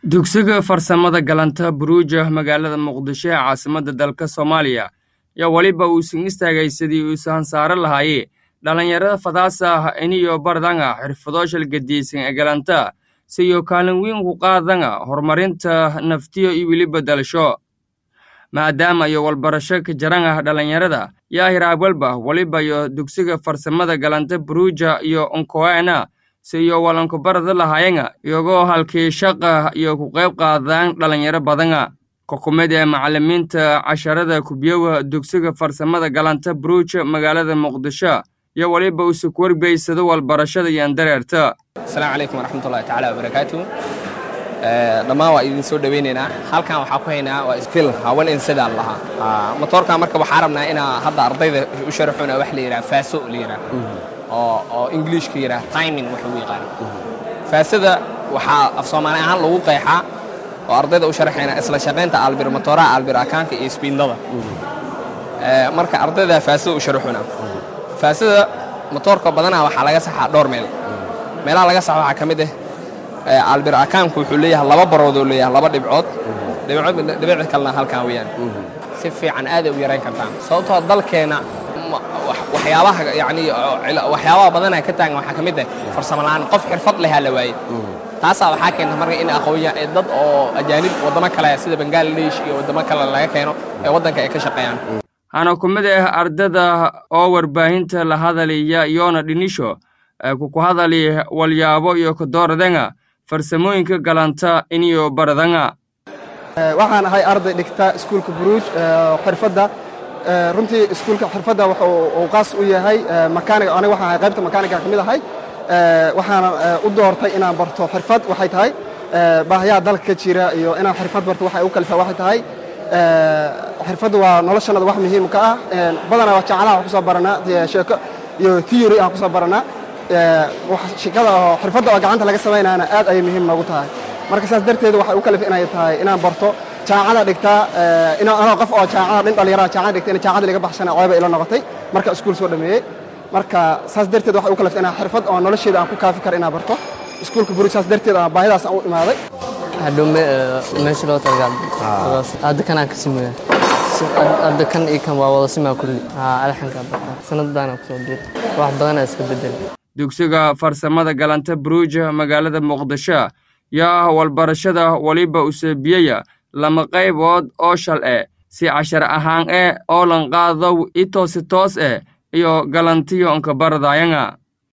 dugsiga farsamada galanta buruuja magaalada muqdisho ee caasimadda dalka soomaaliya yaa weliba uusan istaagay sidii uusa hansaaro lahaaye dhallinyarada fadaasa iniyo bardanga xirfadooshal gediisan ee galanta siyo kaalin weyn ku qaadanga horumarinta naftiyo iyo weliba dalasho maadaama iyo walbarasho ka jaranga dhallinyarada yaa hiraabwalba weliba iyo dugsiga farsamada galanta buruuja iyo onkoena siyo walankubarada lahayanga iyagoo halkii shaqa iyo ku qayb qaadaan dhallinyaro badanga kokumid ee macallimiinta casharada kubiyowa dugsiga farsamada galanta buruuja magaalada muqdisho iyo weliba usa ku wargeysado walbarashada iyo andareerta asalaamu calaykum waraxmatullahi tacaala wabarakaatu dhammaan waa idin soo dhoweynaynaa halkan waxaa ku haynaa waa fil hawan insidaan lahaa motoorka marka waxaa rabnaa inaa hadda ardayda u sharaxuna wax la yidhaha faaso la yidhaha oo oo ingiliishka yidhaha timing waxa u yaqaan faasada waxaa af soomaali ahaan lagu qeexaa oo ardayda u sharaxayna isla shaqaynta albir motooraha albir akaanka iyo sbiindada marka ardayda faasada u sharaxuna faasada motoorka badanaa waxaa laga saxaa dhowr meel meelaha laga saxa waxaa ka mid ah albir akaanku wuxuu leeyahay laba barood oo leeyahay laba dhibcood dhibic kalena halkan weeyaan si fiican aaday u yarayn kartaan sababtoo dalkeenna waxyaabaha yani waxyaabaha badanaa ka taagan waxaa ka mid ah farsamo la'aan qof xirfad lehaa la waaye taasaa waxaa keenta marka in aqoonyahan ee dad oo ajaanib waddamo kale sida bangaladesh iyo waddamo kale laga keeno ee waddanka ay ka shaqeeyaan hana ku mid ah ardada oo warbaahinta la hadalaya yoona dhinisho kuku hadali walyaabo iyo kadooradanga farsamooyinka galanta iniyo baradanga waxaan ahay arday dhigta iskuulka buruuj xirfadda runtii iskuulka xirfadda uu qaas u yahay makaanig aniga waxaan ahay qaybta makaaniga ka mid ahay waxaana u doortay inaan barto xirfad waxay tahay baahayaha dalka ka jira iyo inaan xirfad barto waxay u kalifaa waxay tahay xirfaddu waa noloshannada wax muhiim ka ah badanaa jacalaha ku soo baranaa sheeko iyo theory aan ku soo baranaa shikada oo xirfadda oo gacanta laga samaynaana aad ayay muhiim noogu tahay marka saas darteed waxay u kalif inay tahay inaan barto jaacada dhigtaa anoo qof oo jaacada dhin dhalinyarada jaacada dhigta in jaacada laga baxshana ceeba ila noqotay marka iskuul soo dhameeyey marka saas darteed waxay u kalif inaan xirfad oo nolosheeda aan ku kaafi karo inaan barto iskuulka buruj saas darteed aan baahidaas aan u imaaday hadhow meesha loo talagaa hadda kanaan ka sameeya hadda kan iyo kan waa wada simaa kulli alxanka barta sanaddaana kusoo biir wax badanaa iska bedel dugsiga farsamada galanta buruuja magaalada muqdisho yaa ah walbarashada weliba useebiyaya lama qaybood oo shal eh si cashar ahaan eh oo lanqaadow i toosi toos eh iyo galantiyo onka baradayanga